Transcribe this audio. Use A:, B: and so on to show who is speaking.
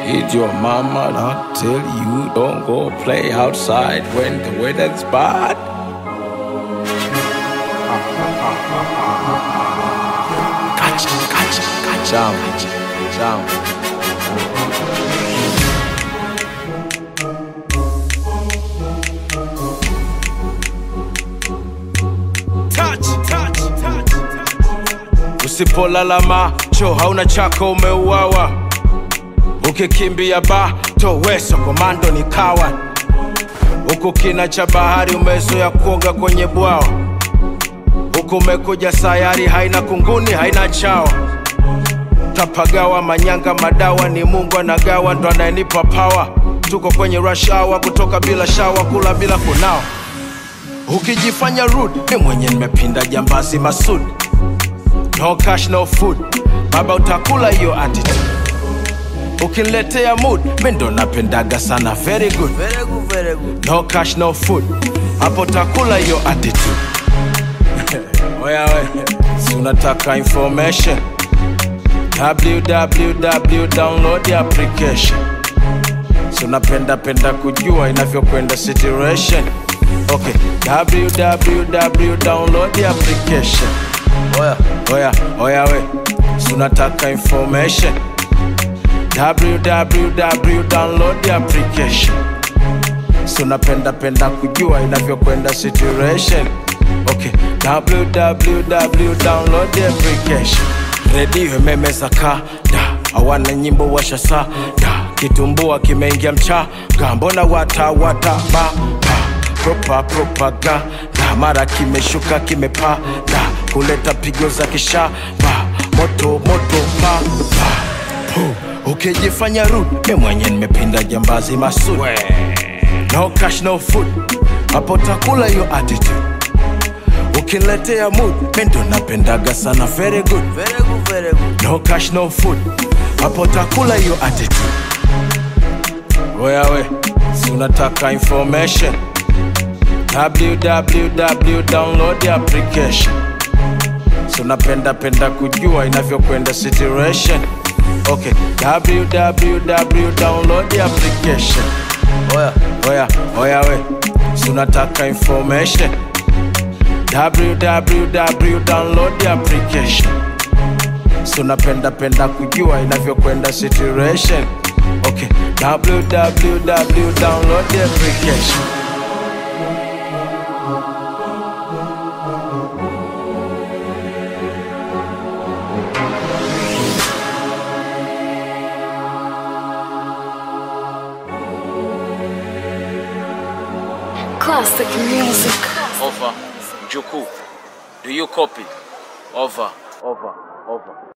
A: Did your mama not tell you don't go play outside when the weather's bad? Gotcha, gotcha, gotcha. Down, down. Touch, touch, touch, touch. Usipolala macho hauna chako umeuawa ukikimbia bato weso komando ni kawa huku kina cha bahari umezoea kuoga kwenye bwawa huku umekuja sayari haina kunguni haina chawa tapagawa manyanga madawa ni mungu anagawa ndo anayenipa pawa tuko kwenye rush hour kutoka bila shawa kula bila kunawa ukijifanya rude mi mwenye nimepinda jambazi masud no cash no food baba utakula hiyo attitude ukiniletea mood mi ndo napendaga sana very good.
B: Very good, very good.
A: no cash no food hapo takula hiyo attitude oya we si unataka information www download the application si unapenda penda kujua inavyokwenda situation okay www download the application
B: Oya,
A: oya oya we si unataka information www download the application so napenda penda kujua inavyokwenda situation okay www download the application redio imemeza kada hawana nyimbo washasa da kitumbua kimeingia mchaga mbona watawata ba propa propaganda mara kimeshuka kimepada kuleta pigo za kishaba moto moto pa, pa. Puh, ukijifanya rude mi mwenye nimepinda jambazi masud no cash no food hapo takula hiyo attitude ukiniletea mood mi ndo napendaga sana very good
B: very good, very good.
A: no cash no food hapo takula hiyo attitude oya we si unataka information www download the application so napenda penda kujua inavyokwenda situation okay www download the application
B: Oya,
A: oya oya we si unataka information www download the application so napenda penda kujua inavyokwenda situation okay www download the application
C: Classic music.
A: over Juku do you copy over over over